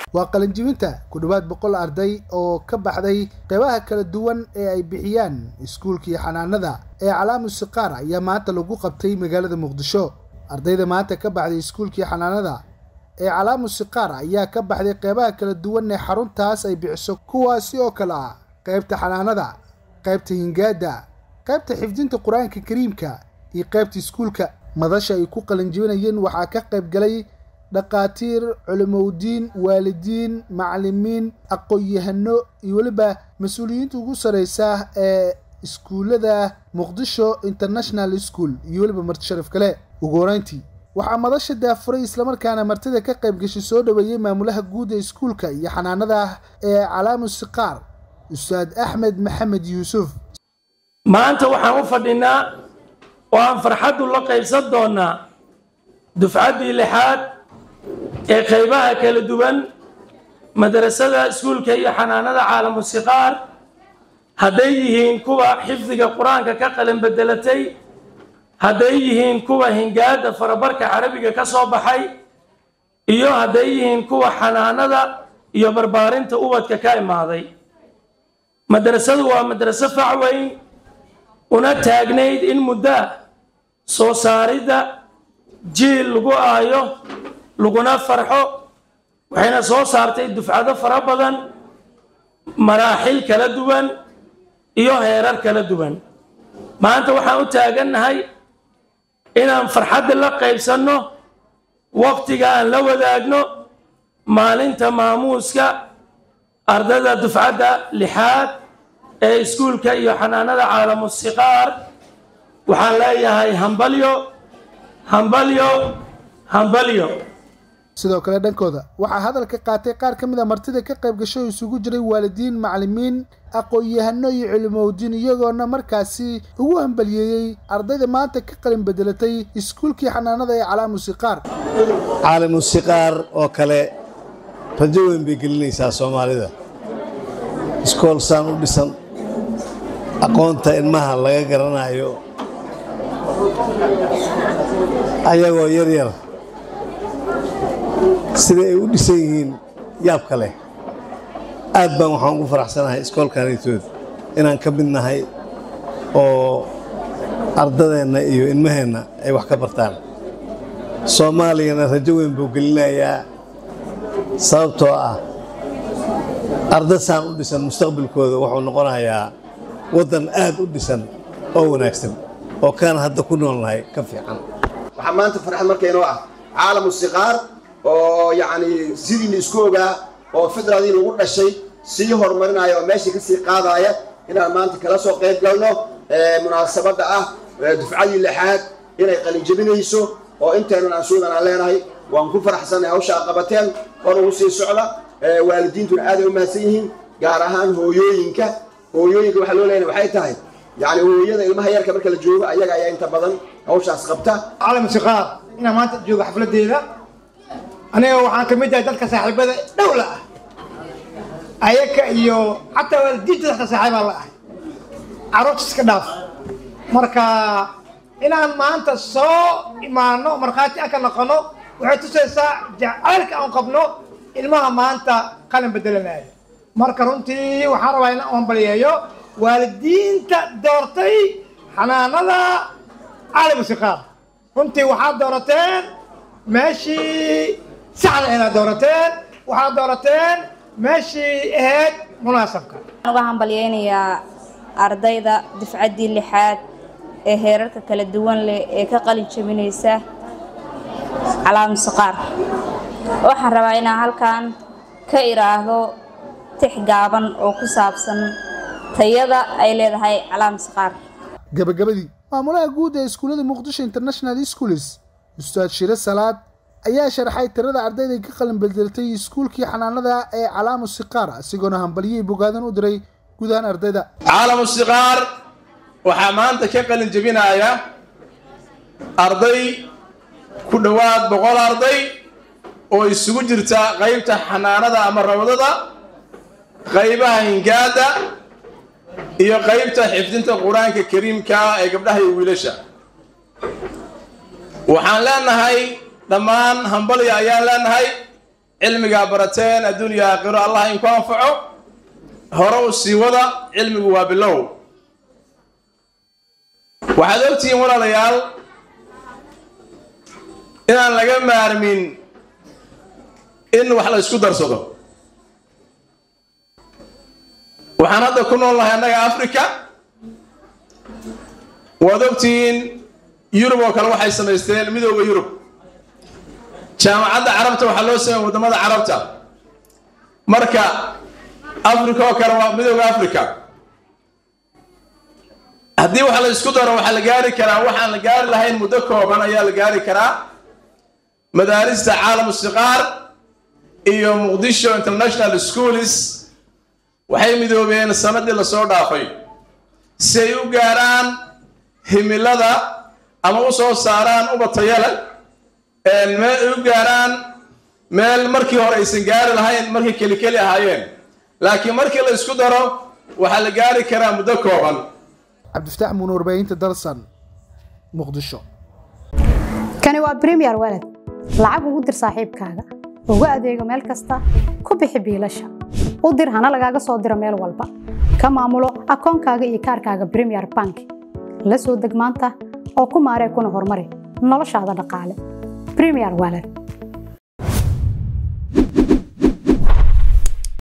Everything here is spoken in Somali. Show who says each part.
Speaker 1: waa qalinjibinta ku dhowaad boqol arday oo ka baxday qeybaha kala duwan ee ay bixiyaan iskuulkii xanaanada ee calaamu siqaar ayaa maanta lagu qabtay magaalada muqdisho ardayda maanta ka baxday iskuulkii xanaanada ee calaamu siqaar ayaa ka baxday qeybaha kala duwan ee xaruntaas ay bixiso kuwaasi oo kale ah qaybta xanaanada qaybta hingaada qaybta xifdinta qur-aanka kariimka iyo qaybta iskuulka madasha ay ku qalinjibinayeen waxaa ka qayb galay dhaqaatiir culimowdiin waalidiin macalimiin aqoon-yahano iyo weliba mas-uuliyiinta ugu sareysa ee iskuullada muqdisho international school iyo weliba marti sharaf kale ugu horeyntii waxaa madasha daafuray islamarkaana martida ka qayb gashay soo dhoweeyey maamulaha guud ee iskuulka iyo xanaanada ee calaamu siqaar ustaad axmed maxamed yuusuf
Speaker 2: maanta waxaan u fadhinaa oo aan farxaddu la qaybsan doonaa dufcaddii lixaad ee qaybaha kala duwan madrasada iskuulka iyo xanaanada caalamu siqaar hadday yihiin kuwa xifdiga qur-aanka ka qalin bedelatay hadday yihiin kuwa hingaada farabarka carabiga ka soo baxay iyo hadday yihiin kuwa xanaanada iyo barbaarinta ubadka ka imaaday madrasadu waa madraso fac weyn una taagnayd in muddaa soo saaridda jiil lagu aayo laguna farxo waxayna soo saartay dufcado fara badan maraaxil kala duwan iyo heerar kala duwan maanta waxaan u taagannahay inaan farxadda la qaybsanno waqtiga aan la wadaagno maalinta maamuuska ardayda dufcadda lixaad ee iskuulka iyo xanaanada caalamu siqaar waxaan leeyahay hambalyo hambalyo hambalyo
Speaker 1: sidoo kale dhankooda waxaa hadalka qaatay qaar ka mid a martida ka qayb gasho oo isugu jiray waalidiin macalimiin aqoon-yahano iyo culimowdiin iyagoona markaasi ugu hambaliyeeyey ardayda maanta ka qalin bedelatay iskuulkii xanaanada ee calaamu siqaar
Speaker 3: caalamu siqaar oo kale rajo weyn bay gelinaysaa soomaalida iskool saan u dhisan aqoonta ilmaha laga garanayo ayagoo yaryar sida ay u dhisan yihiin yaabka leh aad baan waxaan ugu faraxsanahay iskoolkanaytood inaan ka mid nahay oo ardadeenna iyo ilmaheenna ay wax ka bartaan soomaaliyana rajo weyn buu gelinayaa sababtoo ah arda saan u dhisan mustaqbalkooda wuxuu noqonayaa waddan aad u dhisan oo wanaagsan oo kaan hadda ku noolnahay ka fiican
Speaker 4: waxaa maanta farxad markaynoo ah caalamu siqaar oo yacni sidiina isku ogaa oo fidradii lagu dhashay sii horumarinaya oo meeshii kasii qaadaya inaan maanta kala soo qayb galno munaasabadda ah dufcadii lixaad inay qalinjebinayso oo inteenan aan suudan aan leenahay waan ku faraxsanay hawsha aad qabateen hor ugu sii socda waalidiintuna aaday u mahadsan yihiin gaar ahaan hooyooyinka hooyooyinka waxaa loo leenahay waxay tahay yacni hooyada ilmaha yarka marka la joogo ayaga ayaa inta badan hawshaas qabta
Speaker 5: calam siqaar inaan maanta joogo xafladeeda aniga waxaan ka mid ahay dadka saaxiibada dhowla ah ayaka iyo xataa waalidiinta dadka saaxiibaa la ahay carruurta iska dhaaf marka inaan maanta soo imaano markhaati aan ka noqono waxay tusaysaa jacaylka aan qabno ilmaha maanta qalin bedelanaya marka runtii waxaan rabaa inaan hambaliyeeyo waalidiinta doortay xanaanada caalamu siqaar runtii waxaad doorateen meeshii saxda inaad doorateen waxaad doorateen meeshii ahayd munaasabka
Speaker 6: waxaan uga hambalyeynayaa ardayda dufcaddii lixaad ee heerarka kala duwan leh ee ka qalin jebinaysa calaamu siqaar waxaan rabaa inaan halkan ka idhaahdo tix gaaban oo ku saabsan tayada ay leedahay calaamu siqaar
Speaker 1: gabagabadii maamulaha guud ee iskuullada muqdisho international schools ustaad shire salaad ayaa sharxay tirada ardayda ka qalin bedelatay iskuulkii xanaanada ee calaamu siqaar isagoona hambalyihii bogaadan u diray guud ahaan ardayda
Speaker 7: caalamu siqaar waxaa maanta ka qalin jebinaya arday ku dhowaad boqol arday oo isugu jirta qaybta xanaanada ama rawdada qaybaha hingaada iyo qaybta xifdinta qur-aanka kariimka ee gabdhaha iyo wiilasha waxaan leenahay dhammaan hambalya ayaan leenahay cilmigaa barateen adduuniya aakhiro allah inku anfaco hore u sii wada cilmigu waa bilow waxaad ogtihiin walaalayaal inaan laga maarmin in wax la isku darsado waxaan hadda ku nool nahay annaga africa waad ogtihiin yurub oo kale waxay samaysteen midooda yurub jaamacadda carabta waxaa loo sameeyey waddamada carabta marka africa oo kale waa midooda africa haddii wax la isku daro waxaa la gaari karaa waxaan la gaari lahayn muddo kooban ayaa la gaari karaa madaarista caalamu siqaar iyo muqdisho international schools waxay midoobeen sanadii lasoo dhaafay si ay u gaaraan himilada ama u soo saaraan ubatayale meel ay u gaaraan meel markii hore aysan gaari lahayn markay keli keli ahaayeen laakiin markii la isku daro waxaa la gaari karaa muddo kooban
Speaker 1: cabdifataax muun warbaahinta dalsan muqdisho
Speaker 8: kani waa premier walad lacag ugu dir saaxiibkaaga ugu adeego meel kasta ku bixi biilasha u dir hana lagaaga soo diro meel walba ka maamulo akoonkaaga iyo kaarkaaga premier bank la soo deg maanta oo ku maaree kuna horumari noloshaada dhaqaale premier walad